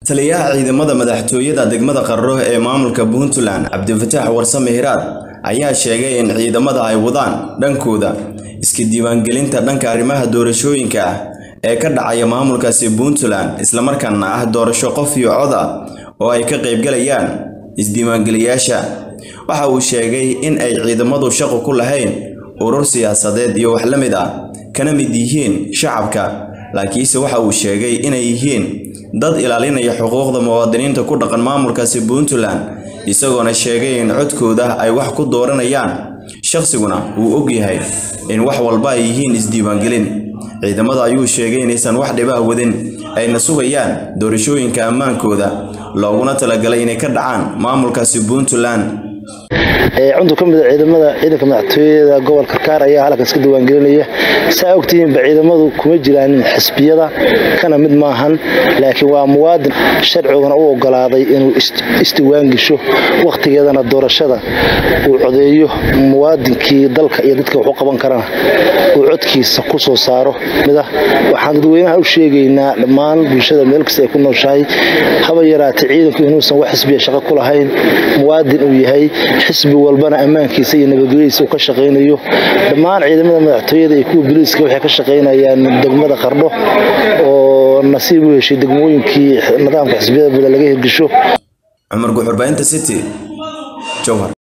taliyaha ciidamada madaxtooyada degmada qarro ee maamulka puntland cabdifataax warsame hiraad ayaa sheegay in ciidamada ay wadaan dhankooda iska diiwaangelinta dhanka arrimaha doorashooyinka ah ee ka dhacaya maamulkaasi puntland islamarkaana ah doorasho qof iyo cod ah oo ay ka qaybgalayaan isdiiwaangeliyaasha waxa uu sheegay in ay ciidamadu shaqo ku lahayn urur siyaasadeed iyo wax la mid ah kana mid yihiin shacabka laakiinse waxa uu sheegay inay yihiin dad ilaalinaya xuquuqda muwaadiniinta ku dhaqan maamulkaasi puntland isagoona sheegay in codkooda ay wax ku dooranayaan shaqsiguna uu og yahay in wax walba ay yihiin isdiiwaangelin ciidamada ayuu sheegay inaysan wax dhibah wadin ayna sugayaan doorashooyinka ammaankooda looguna talagalay inay ka dhacaan maamulkaasi puntland cuntur ka mida ciidamada ciidanka madaxtooyada gobol karkaar ayaa halkan iska diiwaangelinaya saa ogtihiinba ciidamadu kuma jiraan xisbiyada kana mid maahan laakiin waa muwaadin sharciguna u ogolaaday inuu isdiiwaangesho wakhtigeedana doorashada uu codeeyo muwaadinkii dalka iyo dadka wax u qaban karana uu codkiisa ku soo saaro waxaan dadweynaha u sheegaynaa dhammaan bulshada meel kasta ay ku nooshahay haba yaraatay ciidanku inuusan wax xisbiya shaqo ku lahayn muwaadin uu yahay xisbi walbana ammaankiisa iyo nabadgelyadiisa uu ka shaqaynayo dhammaan ciidamada madaxtooyada iyo kuwa boliiska waxay ka shaqaynayaan degmada qardho oo nasiib u heshay degmooyinkii nidaamka xisbiyada bada laga hirgesho cumar guxurbaynta city jowhar